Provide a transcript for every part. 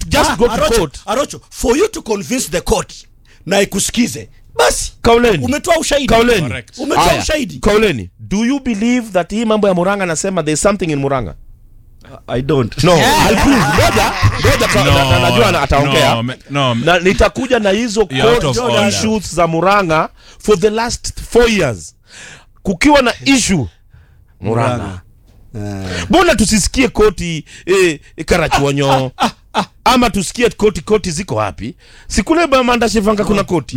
just Ah, go to Arocho, court Arocho, for you to convince the court na ikusikize basi kauleni umetoa ushahidi kauleni Correct. umetoa Aya, ushahidi kauleni do you believe that hii mambo ya muranga anasema there's something in muranga i don't no I'll prove. ngoja ngoja ka- No, na- na- najua na- ataongea no, me- no, na nitakuja na hizo You're out court of order. issues za muranga for the last four years kukiwa na issue muranga mbona tusisikie koti eh, karachuonyo ama tusikie koti koti ziko wapi sikule mandashivanga kuna koti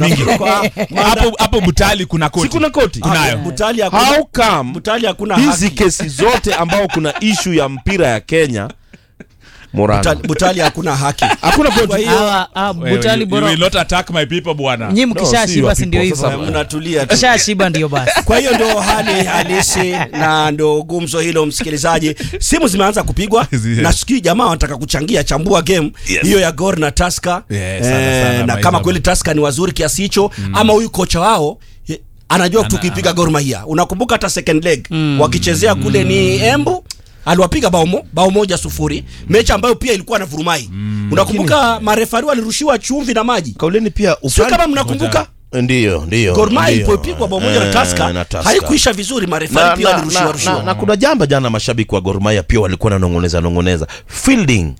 hapo hapo butali kuna koti si kuna koti Kunayo. Butali hakuna how come Butali hakuna hizi haki. kesi zote ambao kuna ishu ya mpira ya kenya muranga Butali, Butali hakuna haki hakuna Kwa koti hiyo Hawa- ah, Wewe, Butali you- you bora will not attack my people bwana nyi No, si mkishashiba your si ndio people, hivyo sasa mnatulia tu mshashiba ndio basi kwa hiyo ndo hali halisi na ndo gumzo hilo msikilizaji simu zimeanza kupigwa Yes. na sikii jamaa wanataka kuchangia chambua game hiyo ya gor na taska Yes, sana, sana, na Maiza. kama kweli taska ni wazuri kiasi hicho ama huyu kocha wao ye- anajua tukipiga gor mahia unakumbuka hata second leg wakichezea kule ni embu aliwapiga bao, mo, bao moja sufuri mechi ambayo pia ilikuwa na vurumai unakumbuka marefari walirushiwa chumvi na maji kauleni pia sio upande- kama mnakumbuka ndiyo ndiyo Gor Mahia ndiyo. ilipopigwa bao moja na Eh, Tusker na Tusker. haikuisha vizuri, na, marefari pia na, walirushiwa na, rushiwa. na, na kuna jamba jana mashabiki wa Gor Mahia pia walikuwa nanongoneza nongoneza fielding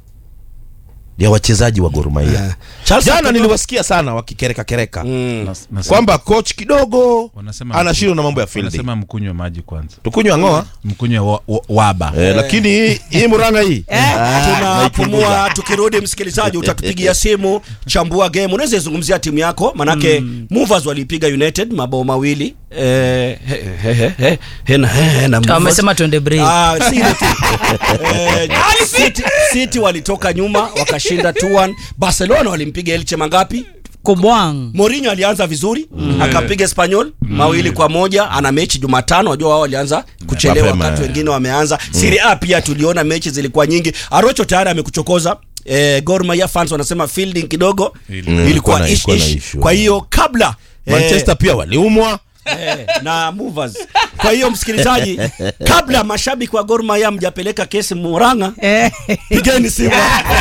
ya wachezaji wa Gor Mahia Eh. Charles jana Akoto- niliwasikia sana wakikereka kereka Mm. Nas- nasema- kwamba coach kidogo wanasema- anashindwa na mambo ya fielding wanasema mkunywe maji kwanza tukunywa ngoa mkunywe wa- wa- waba eh, lakini hii- hii muranga hii Ah, tunapumua tukirudi msikilizaji utatupigia simu chambua game unaweza izungumzia timu yako manake movers walipiga united mabao mawili eh, he- he- he- he- hena- he- hena Movers. wamesema tuende break Ah, si ile tu. Eh, City, City walitoka nyuma wakashinda 2-1 barcelona walimpiga elche mangapi kobwang Mourinho alianza vizuri akapiga Espanyol mawili kwa moja. Ana mechi Jumatano, wajua wao walianza kuchelewa Mapema, wakati eh. wengine wameanza. Serie A pia tuliona mechi zilikuwa nyingi. Arocho tayari amekuchokoza. Eh, Gor Mahia fans wanasema fielding kidogo Mm, ilikuwa ilikuwa na- ish ilikuwa na ish. issue. Kwa hiyo kabla eh, Manchester pia waliumwa eh, na movers. Kwa hiyo msikilizaji, kabla mashabiki wa Gor Mahia mjapeleka kesi Murang'a, Eh. pigeni simu.